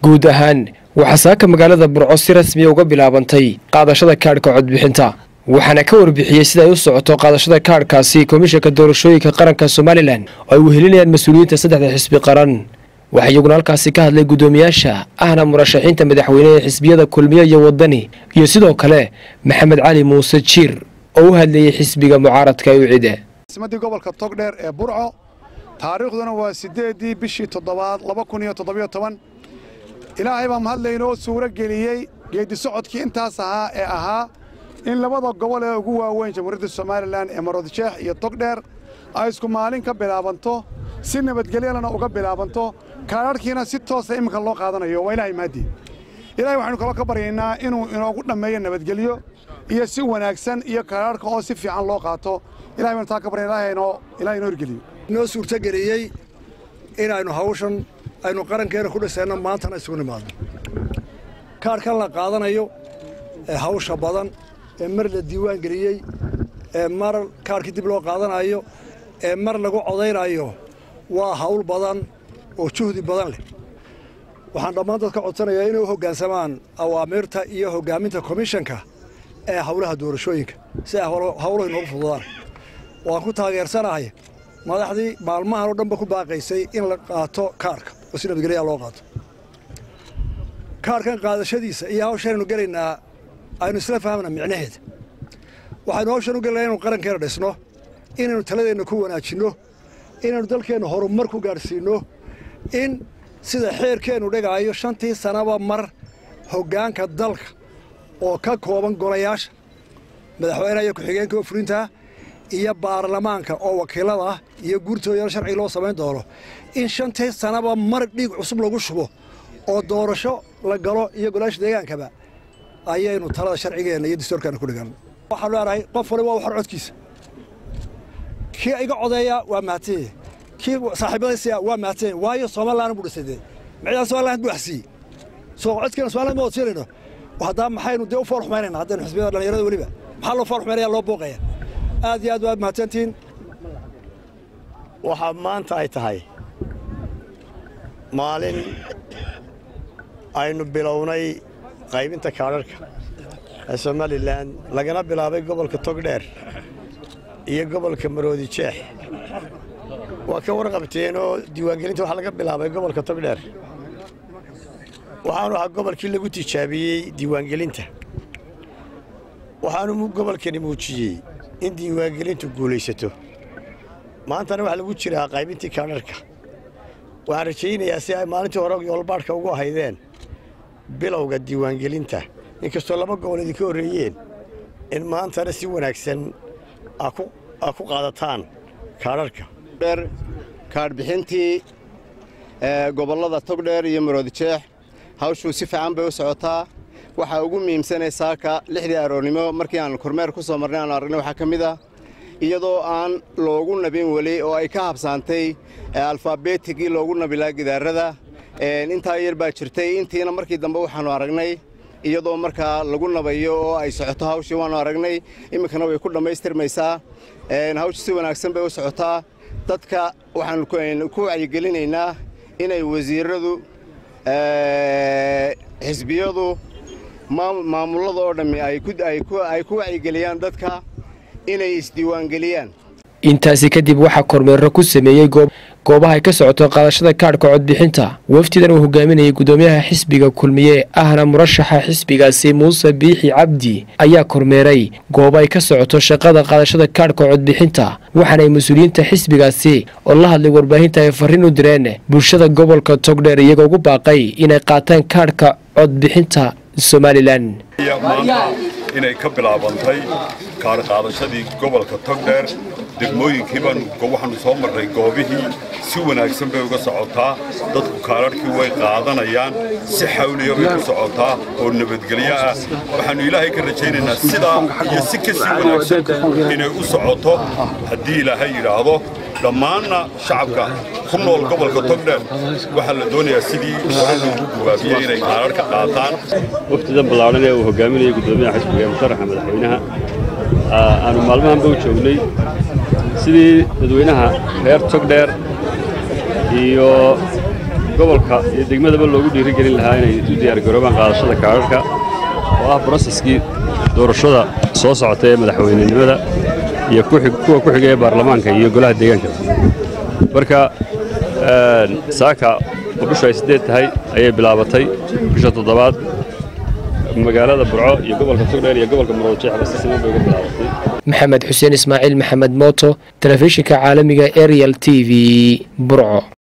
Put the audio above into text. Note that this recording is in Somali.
guud ahaan waxaa saaka magaalada burco si rasmiya uga bilaabantay qaadashada kaadhka codbixinta waxaana ka warbixiyey sida ay u socoto qaadashada kaadhkaasi komishanka doorashooyinka qaranka somalilan oo ay wehelinayaan mas-uuliyiinta saddexda xisbi qaran waxaa iyaguna halkaasi ka hadlay guddoomiyaasha ahna murashaxiinta madaxweyne ee xisbiyada kulmiye iyo wadani iyo sidoo kale maxamed cali muuse jiir oo u hadlayey xisbiga mucaaradka ee ucide simadii gobolka togdheer ee burco taariikhduna waa siddeeddii bishii toddobaad laba kun iyo toddobiyo toban ilaahay baa mahadlaynoo suuro geliyey geeddi socodkii intaas ahaa ee ahaa in labada gobol ee ugu waaweyn jamhuuriyadda somalilan ee maroodijeex iyo togdheer ay isku maalin ka bilaabanto si nabadgelyalana uga bilaabanto kaadharhkiina si toosa iminka loo qaadanayo waa ilaahay mahadii ilahay waxaynu kaloo ka baryaynaa inuu inoogu dhammeeyo nabadgelyo iyo si wanaagsan iyo kaadharhka oo si fiican loo qaato ilahay baynu taa ka baryan ilahay inoo hirgeliyo noo suurtogeliyey inaynu hawshan aynu qarankeena ku dhisayno maantana isugu nimaadno kaadhkan la qaadanayo ee hawsha badan ee mar la diiwaan geliyey ee mar kaadhkii dib loo qaadanayo ee mar lagu codaynayo waa hawl badan oo juhdi badan leh waxaan dhammaan dadka codsanayaa inay u hoggaansamaan awaamiirta iyo hoggaaminta komishanka ee hawlaha doorashooyinka si ay hawluhu inoogu fududaan waan ku taageersanahay madaxdii maalmahan oo dhanba ku baaqaysay in la qaato kaarhka oo si nabadgelyaa loo qaato kaarhkan qaadashadiisa iyo hawshanaynu gelaynaa aynu isla fahmna micnaheeda waxaynu hawshan u gelinaa inaynu qarankeena dhisno inaynu taladeenna ku wanaajinno inaynu dalkeenna horumar ku gaadhsiinno in sida xeerkeennu dhigaayo shantii sannaba mar hoggaanka dalka oo ka kooban golayaasha madaxweynaha iyo ku-xigeenka oo fulintaa iyo baarlamaanka oo wakiilada ah iyo guurtooyana sharci loo samayn doono in shantii sannaba mar dhiig cusub lagu shubo oo doorasho la galo iyo golayaasha deegaankaba ayaynu talada sharcigeenna iyo dastuurkaana ku dhigan waxaan leenahay qof waliba waa waxar codkiisa kii iga codeeya waa mahadsanyahy kii saaxiibadaysiya waa mahadsanyahy waayo somalilan buu dhisay dee micdaa somaliland buu axsiiyey soo codkeena somaliland ma odsiinayno haddaa maxaynu dee u fool xumaynayna haddaynu xisbiyada dhallinyarada weliba maxaa loo fool xumaynaya loo booqaya aad iyo aad waad mahadsantihiin waxaa maanta ay tahay maalin aynu bilownay qaybinta kaadharhka ee somalilan lagana bilaabay gobolka togdheer iyo gobolka maroodi jeex waa ka warqabteenoo diiwaangelinta waxaa laga bilaabay gobolka togdheer waxaanu ahaa gobolkii lagu tijaabiyey diiwaangelinta waxaanu gobolkani muujiyey in diiwaangelintu guulaysato maantana waxaa lagu jiraa qaybintii kaadharhka waxaan rajaynayaa si ay maalintii hore yoolbaadhka ugu ahaydeen bilowga diiwaangelinta inkastoo laba gobol idinka horreeyeen in maantana si wanaagsan aa ku qaadataan kaadharhka kaadhbixintii gobollada togdheer iyo maroodijeex hawshuu si fiican bay u socotaa waxaa ugu muhiimsanay saaka lixdii aroornimo markii aan kormeer ku soo marnay aanu aragnay waxaa ka mid ah iyadoo aan loogu nabin weli oo ay ka habsaantay alfaabeetigii loogu nabilaa gidaarada intaa yar baa jirtay intiina markii dambe waxaannu aragnay iyadoo markaa lagu nabayo oo ay socoto hawshii waannu aragnay iminkana way ku dhammaystirmaysaa hawshu si wanaagsan bay u socotaa dadka waxaannu ku wacyigelinaynaa inay wasiiradu xisbiyadu maamullada oo dhammi ay ku wacyigeliyaan dadka inay isdiiwaangeliyaan intaasi kadib waxaa kormeero ku sameeyey goobaha ay ka socoto qaadashada kaadhka codbixinta wafdidan uu hogaaminayay guddoomiyaha xisbiga kulmiye ahna murashaxa xisbigaasi muuse biixi cabdi ayaa kormeeray goobo ay ka socoto shaqada qaadashada kaadhka codbixinta waxaana ay mas-uuliyiinta xisbigaasi oo la hadlay warbaahinta ay farriin u direen bulshada gobolka togdheer iyagoo ugu baaqay inay qaataan kaadhka codbixinta somalilan inay ka bilaabantay kaadhqaadashadii gobolka togdheer degmooyinkii baanu waxaanu soo marray goobihii si wanaagsan bay uga socotaa dadku kaadharhkii way qaadanayaan si xawliya bay ku socotaa oo nabadgelyo ah waxaannu ilaahay ka rajaynaynaa sidaa iyo si ka sii wanaagsan inay u socoto haddii ilaahay yidhaahdo dhammaanna shacabka ku nool gobolka togdheer waxaa la doonayaa sidii hore loogu gubaabiyey inay kaadharhka qaataan waftidan ballaadhan ee uu hogaaminayay guddoomiyaha xisbiga musharaxa madaxweynaha aanu maalmahanba u joognay sidii dadweynaha reer togdheer iyo gobolka iyo degmadaba loogu dhiirigelin lahaa inay u diyaargaroobaan qaadashada kaadharhka oo ah broseskii doorashada soo socota ee madaxweynenimada iyo kuwa ku xiga ee baarlamaanka iyo golaha deegaanka marka saaka oo bishu ay siddeed tahay ayay bilaabatay bisha toddobaad magaalada burco iyo gobolka togdheer iyo gobolka muroodjeexba si siman bay uga bilaabatay maxamed xuseen ismaaciil maxamed mooto telefishinka caalamiga ariel t v burco